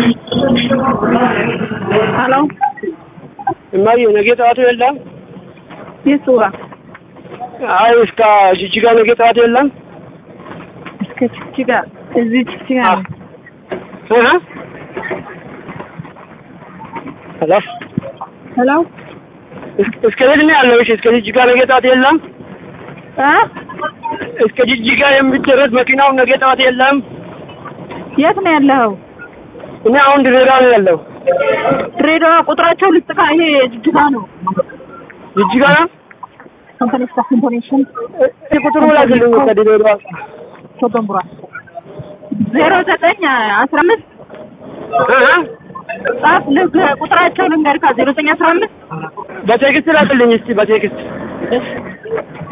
ሄሎ እማዬ ነገ ጠዋቱ የለም? የቱ ጋር አይ እስከ ጅጅጋ ነገ ጠዋት የለም? እስከ ጅጅጋ እዚህ ጅጅጋ ነው። እ ሄሎ ሄሎ እስ- እስከ የት ነው ያለው? እሺ እስከ ጅጅጋ ነገ ጠዋት የለም? እ እስከ ጅጅጋ የሚደረስ መኪናው ነገ ጠዋት የለም? የት ነው ያለኸው? እኔ አሁን ድሬዳዋ ነው ያለው። ድሬዳዋ ቁጥራቸው ልጥቃ ይሄ ጅጅጋ ነው። ጅጅጋ ነው? ኮምፖኔሽን ኮምፖኔሽን እህ ቁጥሩ ላክልኝ ከድሬዳዋ ሶዶምቡራ ዜሮ ዘጠኝ አስራ አምስት እ ጻፍ ልግ ቁጥራቸው ልንገርካ ዜሮ ዘጠኝ አስራ አምስት በቴክስት ላክልኝ እስቲ በቴክስት እሺ